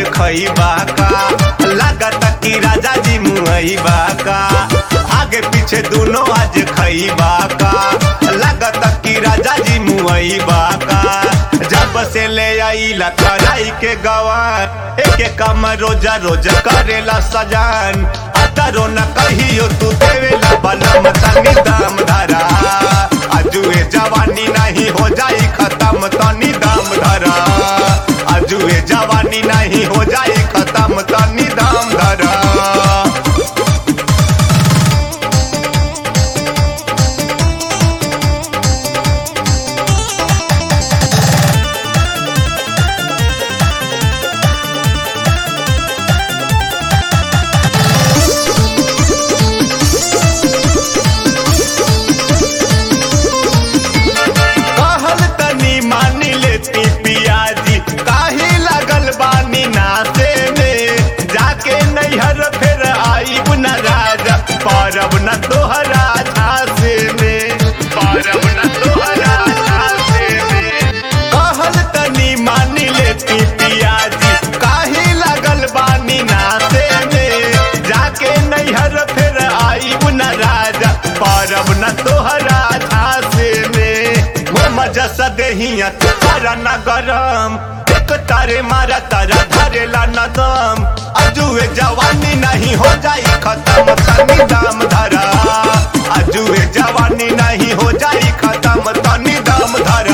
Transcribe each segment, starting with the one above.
खइबा का लागत कि राजा जी मुहैबा का आगे पीछे दोनों आज खइबा का लागत कि राजा जी मुहैबा का जब से ले आईला कराई के गवान एक एक काम रोजा रोज करेला सजान अतरो न कहियो तू देवेला बनम तनी दाम धरा अजुए जवानी नहीं हो जाई खत्म तनी दाम धरा अजुए जवानी नहीं हो जाई खत्म तनी दाम धरा कहल तनी मानी लेती पियाजी काहे लगल बानी नाचे में जाके नैहर फिर आईब न राजा परब न तोहरा झांसे में परब न तोहरा झांसे में कहल तनी मानी लेती पियाजी काहे लगल बानी नाचे में जाके नैहर फिर आईब न राजा परब न तोहरा झांसे में वो मजा सदेहिया तारा न गरम एक तारे मारा तारा धरेला न दम अजुए जवानी नहीं हो जाई खत्म तनी दाम धरा अजुए जवानी नहीं हो जाई खत्म तनी दाम धरा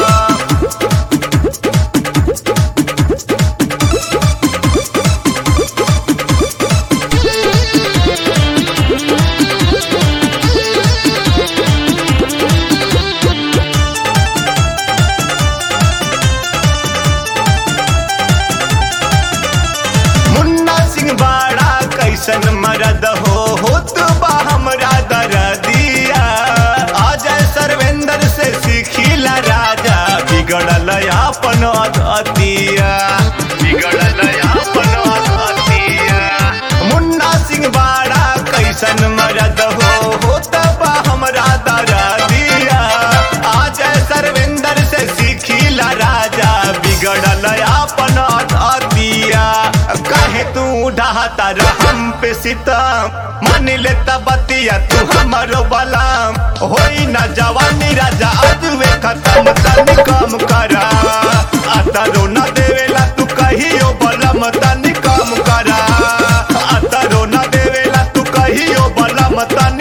मुन्ना सिंह बाड़ा कैसन मरद हो होत बा हमरा दरदिया अजय सर्वेंद्र से सीखिला राजा बिगड़ल अपन अतिया बिगड़ल अपन अतिया मुन्ना सिंह बाड़ा कैसन मरद हो होत बा हमरा दरदिया अजय सर्वेंद्र से सीखिला राजा बिगड़ल अपन अतिया काहे तू ढाता हम पे सितम मान ले बतिया तू हमारो बलाम होई ना जवानी राजा अजुए खत्म तनी कम करा अतरो न देवेला तू कहियो बलम तनी कम करा अतरो न देवेला तू कहियो बलम तनी